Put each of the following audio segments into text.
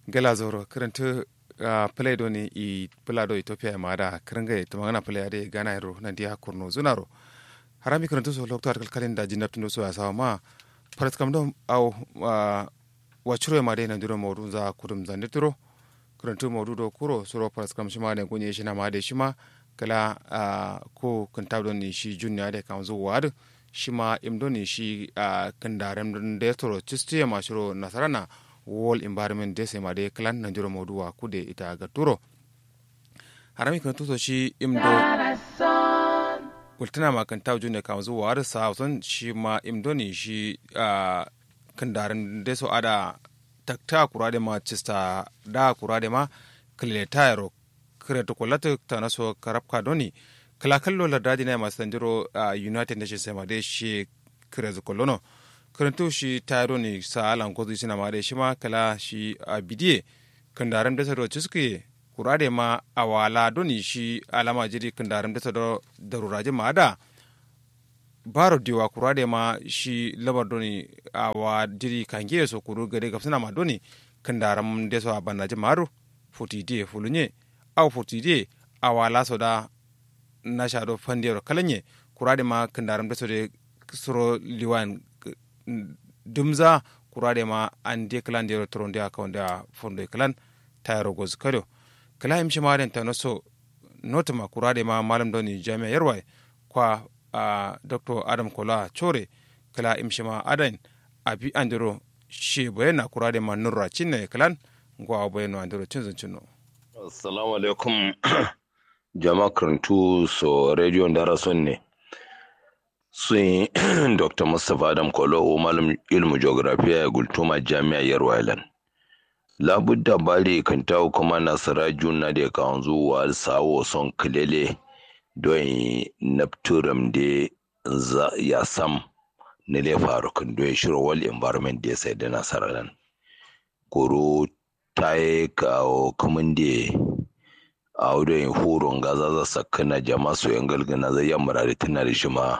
gela zoro karanta play do ni i pula do ethiopia ma da karanga to magana play ade gana ro na dia kurno zunaro harami karanta so lokto arkal kalenda jinabtu no so asawa ma parat kam do au wacuro ma de na duro modu za kudum zande turo karanta modu do kuro soro parat kam shima ne gunye shi na ma de shima kala ko kanta do ni shi junnya de kam zo wadu shima imdo ni shi kandarem de toro chistiya ma shiro nasarana wall environment de sema de clan na juro moduwa kude ita ga turo harami kan tuso shi imdo ultana ma kan tawo june kan zuwa har sauson shi ma imdo ni shi kan darin de so ada takta kurade ma chista da kurade ma kile tayro kire to kolata ta naso karabka doni kala kallo la dadi na masu tanjiro united nations sema de shi kire zukolono karanto shi taro ne sa alan ko zai ma da shi ma kala shi a bidiye kandaram da sado ciske kurade ma awala doni shi alama jiri kandaram da sado daruraje ma da baro diwa kurade ma shi labar doni awa jiri kange so kuru gade gafsina ma doni kandaram da so abanaje maru futidi fulunye aw futidi awala so da na shado fandiyar kalanye kurade ma kandaram da so de suro liwan dumza kurade ma an de klan de tronde aka wanda fondo klan tayro goz kado kala imshi maren ta noso notama kurade ma malam doni jami'a yarwai kwa uh, dr adam kola chore kala imshi ma adan abi andiro she bayana kurade ma nurra cinna klan gwa bayano andiro cinzun cinno assalamu alaikum jama'a karantu so radio darason ne sun dr mustapha adam kolo malam ilmu geografiya ya gultuma jami'a yarwailan labudda bari kan tawo kuma nasara juna da kan zuwa sawo son kilele don napturam da ya sam na le faru kan don shiro wal environment da sai da nasara nan koro ta yi kawo kamun da a wurin horon gaza za sakana jama'a su yan galgana zai yamma da tana da shi ma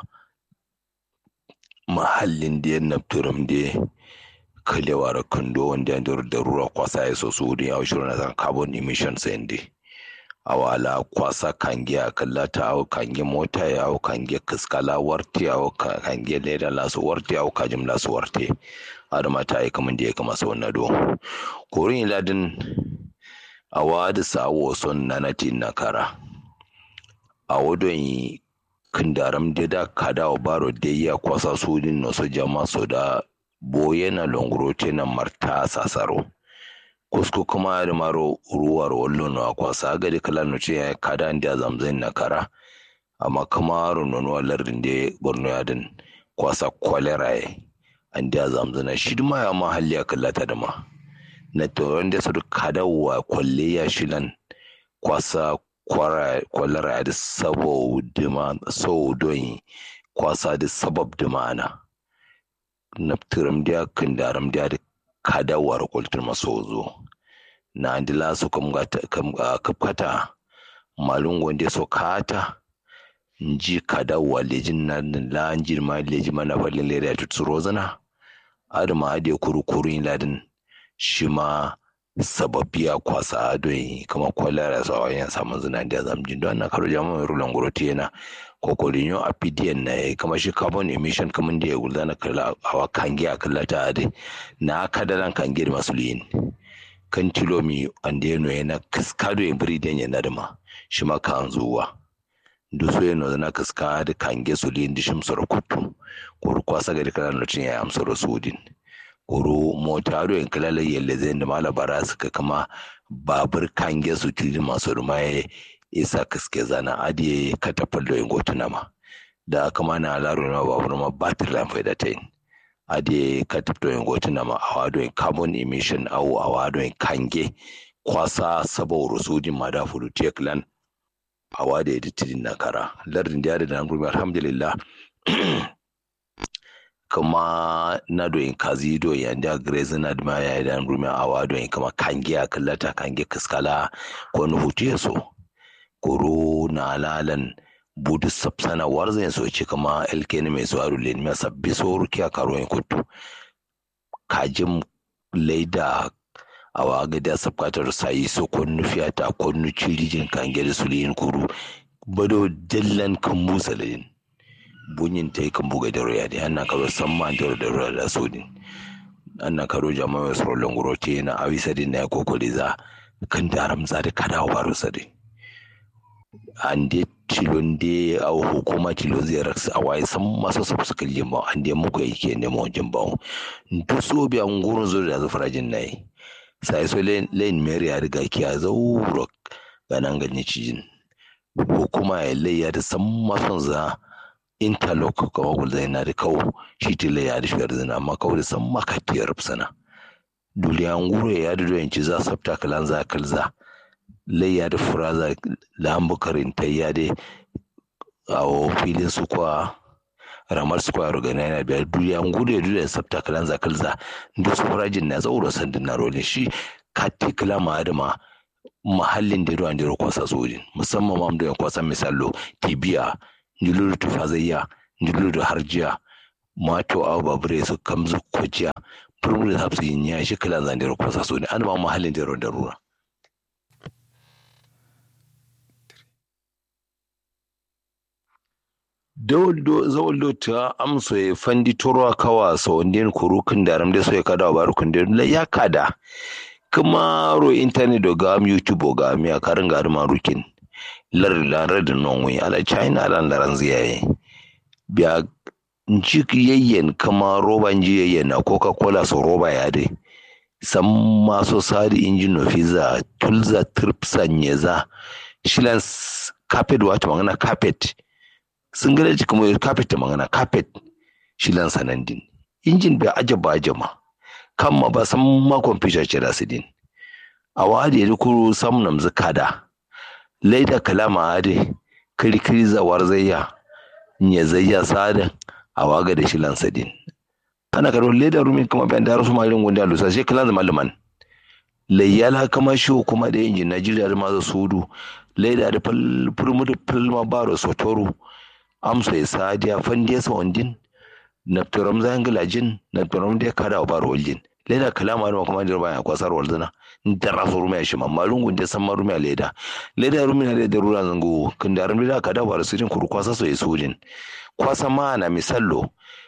mahallin da ya nafturam da kalewa da kando wanda ya da rura kwasa ya so su wurin yawon shirin na carbon emissions yadda a wala kwasa kange a kallata awo kange mota ya awo kange kaskala warte awo kange leda lasu warte awo kajim lasu warte adama ta yi kamar da ya kama sau na do korin iladin a wadi sawo son nanati na kara a wadon yi kindaram de da kada o baro de ya kwasa sudin no so jama so da boye na longro te na marta sasaro kusko kuma da maro ruwar wallo no kwasa ga de kala no ce kada ndi zamzin na kara amma kuma ro no lardin de borno yadin kwasa kolera e andi zamzina shi ma ya mahalli ya kallata da ma na to wanda su kada wa kwalle ya shilan kwasa kwalara da saboda kwasa da sabab da ma'ana na tiram da kan daram da da kadawar kultur maso zo na andila su kafkata malun wanda so kata nji kadawa lejin na la njir ma leji mana falin leda ya tutsuro zana adama ade kurukurin ladin shi ma sababbiya kwasa adoi kama kwalara sa wayan samun zina da zamjin don na karo jama'a rulan guroti yana kokolin yau a pdn na kama shi carbon emission kaman da ya gulza na kala hawa kange a kalla ta ade na kadaran kange da masu liyin kan tilomi anda ya noye na kaskado ya biri den ya nadama shi ma kan zuwa duso ya nozana kaska da kange su liyin da shi musar kutu ko kwasa ga da kalan lokacin ya amsar sudin koro motaro in kalala yalle zai da mala bara suka kama babur kange su tili masu rumaye isa kaske zana adiye katafal da ingotuna ma da kama na alaro na babur ma batir lamp da ta yin adiye kataf da ingotuna ma a wado carbon emission au a wado kange kwasa sabo rusudin ma da fudu teklan a wado ya ditidin na kara lardin da ya da na alhamdulillah kama na doyin kazi doyin da grace na da ya da rumi awa doyin kama kange a kallata kange kaskala ko na hutu ya so koro na lalan budu sapsana warzan so ce kama elkeni mai so aru len mai sabbi so ruki a karo yin kutu kajin laida awa ga da sabkatar sayi so konnu fiyata konnu cirijin kan gere suliyin kuru bado dallan kan musalin bunyin tai kan buga da roya da anna karo samma da da roya da sodin anna karo jama'a wasu rolon gurote na awisa din na kokoli za kan daram za da kada waro sadi ande tilon de a hukuma tilon zai raksa a waye san masu su suka jimba ande muku yake nemo jimba duk so bi an gurin zo da zafara jin nayi sai so lane mary ya riga kiya zauro ganan ganye cijin hukuma ya layya da san mason za interlock kawo gulzai na da kawo shi tile ya da shigar zina amma kawo da san makatiyar sana duliyan gure ya da doyanci za sabta kalan za kalza layya da furaza lambukarin ta ya da a filin su kwa ramar su kwa rugana yana biyar duliyan gure da sabta kalan za kalza da su furajin na zauro sandin na rolin shi kati kala ma da ma mahallin da ruwan da kwasa sojin musamman ma da kwasa misalo tibiya njululu tufazayya njululu harjiya mato aw babure su kamzu kwaciya furmu da hapsu yin ya shi kala zan da kwasa sojin an ma mahallin da ruwan da ruwa zawaldo ta amso ya fandi toro kawa sa wandin kurukin da ramde so ya kada wa barukun da ya kada kuma ro internet do gam youtube ga mi a karin ga ma rukin lar lar da non wi ala china lan laran ziyaye biya njik yayyen kama roba nji yayyen na coca cola so roba ya dai san maso sadi injin no fiza tulza tripsa nyeza shilan carpet wato magana carpet sun gane ci kuma carpet ta magana carpet shilan sanandin injin bai ajaba ajama kan ma ba san ma kwamfuta ce da su din a wadi ya kuro sam nam zakada laida kalama ade kirkiri zawar zayya nye zayya sada a waga da shi lansadin ana karo leda rumi kuma bayan da rasu malin gunda lusa sai kalan zama liman layyala kama shi kuma da injin najeriya da maza sudu laida da furmu da filma baro sotoru amsa ya sadiya fandiya sa wandin naftaram zan gilajin naftaram da kada wa baro waljin leda kalama da kuma da bayan kwasar walzana da rasu rumi shi mamma lungun da san marumi leda leda rumi na da rura zango kin da rumi da kada wa su jin kuru kwasa so yesu jin kwasa ma na misallo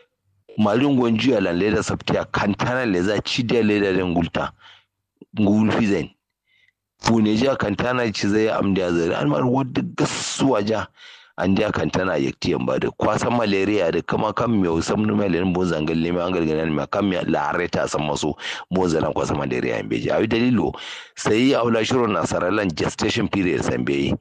malin gonji alan leda sabtiya kantana le za ci da leda den gulta ngul fizen pune ja kantana ci zai amda zai an mar wadda gasuwa ja an ja kantana yaktiyan ba da kwasan malaria da kama kan me sam no mele bon zangal ne an gargana ne kan me lare ta san maso bon zalan kwasa malaria an beji ayi dalilo sai aula shiro na saralan gestation period san beyi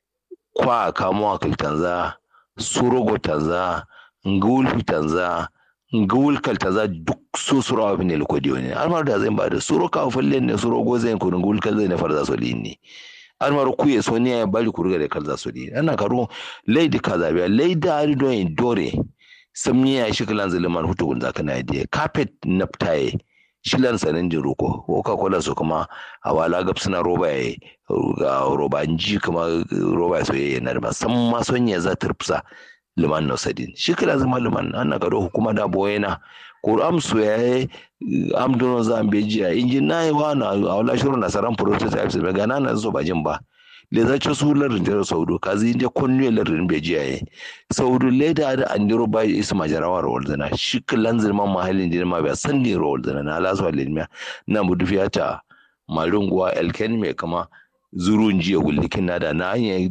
kwa kamo akil tanza surogo tanza ngul tanza ngul kal tanza duk so suro wa ne lokodi ne almar da zai ba da suro ka fallen ne suro go zai ko ngul kal zai ne farza so linni almar ku ye so ne ya bari ku riga da kalza so linni ana karo leidi kaza biya leida ari do en dore samni ya shi kalan zaliman hutu gun zaka na idea carpet naptaye shilan sanin jin roko coca cola su kuma a wala gab suna roba ya ga roba ji kuma roba soyayya na da san ma son ya za turfsa liman no sadin shi kala zama liman an ga do hukuma da boyena ko am so ya am dono za am beji ya injin nayi wa na a wala shuru na saran prototypes be ga nan zo ba jin ba le za ci su larin da saudu kazi inda konnu larin beji ya saudu le da da an diro ba isu majarawa rawal dana shi kalan zirman mahallin din ma ba san ni rawal dana na lasu alilmiya na mudu fiyata marunguwa elken mai kama zurun jiya gullikin na da na hanyar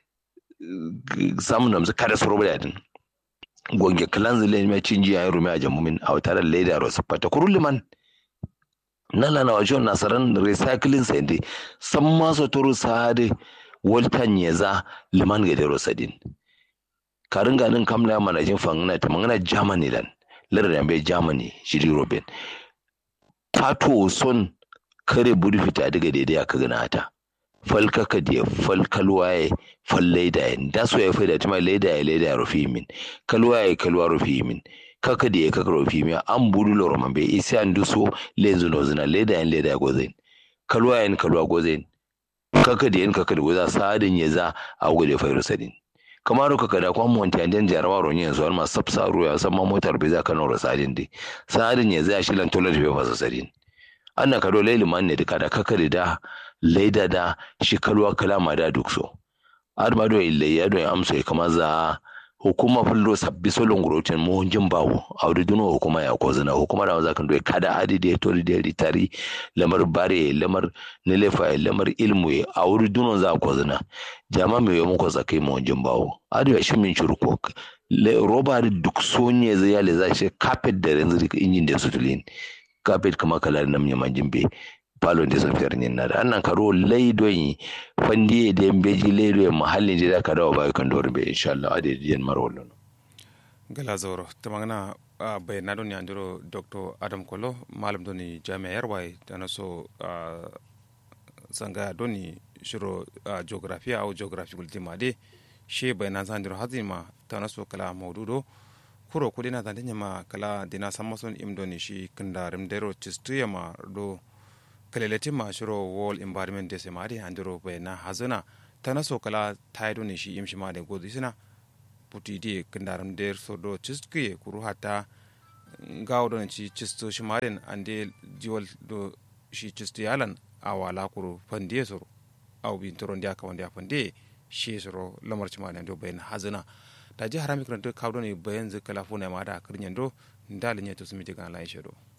samun namsu kada su roba yadin gonge kalan zile mai cin jiya ya rumi a jamumin a wata da leda rosu fata kurun liman na lana wajen nasaran recycling sai dai san masu turu sa'adi waltan ya za liman ga dero sadin karin ganin kamla manajin fangana ta mangana germany lan lardin bai germany shiri robin fato son kare buri fita daga daidai aka gana ta falka ka da fal kalwaye fal laida ya da so ya faida tuma laida ya laida ya rufi min kalwaye kalwa rufi min kaka da ya kaka rufi min an buru loro man bai isi an duso lenzu no zina laida ya laida ya gozain kalwaye ya kalwa gozain kaka da yan kaka da goza sadin ya za a gode fayar sadin kamar ka kada kwan monti an den jarawa ron yin so ma sapsa ruwa san ma motar bai za ka nora sadin dai sadin ya za shi lan tolar bai fasa sadin anna kado laili man ne kada kakari da laida da shi kalwa kalama da duk so ar ma do ille ya do amso e kama za hukuma fullo sabbi solon gurotin mu jin bawo awdi duno hukuma ya ko zina hukuma da zakan do kada adi de to de ritari lamar bare lamar nilefa lamar ilmu e awdi duno za ko zina jama me yo ko zakai mu jin bawo adi shi min churko roba da duk sonye zai yale za shi carpet da yanzu injin da sutulin carpet kama kala nam nyama jimbe palon de son fer nyin nada annan karo laido yi fandi de beji laido mahallin de ka dawo ba kan dor be inshallah ade diyan marwolo gala zoro tamangana bai na don yandiro dr adam kolo malam doni jami'ar wai dana so sanga doni shiro geography au geography ultima de she bai na zandiro hazima tana so kala maududo kuro kudi na zande nyama kala dina samason imdoni shi kandarim dero chistu ma do kaleleti ma shiro wall environment de semari andiro bai na hazana tana so kala taido ne shi imshi ma de godu sina puti di kandarim der so do chistu kuru hata gawo don ci chistu shi maden ande jiwal do shi chistu yalan awala kuru fandiye soro aw bin toron dia ka wanda fande shi soro lamar ci maden do bai na hazana ta ji harami kan to kawo ne bayan zai kala funa ma da kirnyando ndalin ya to sumi jigan lai shedo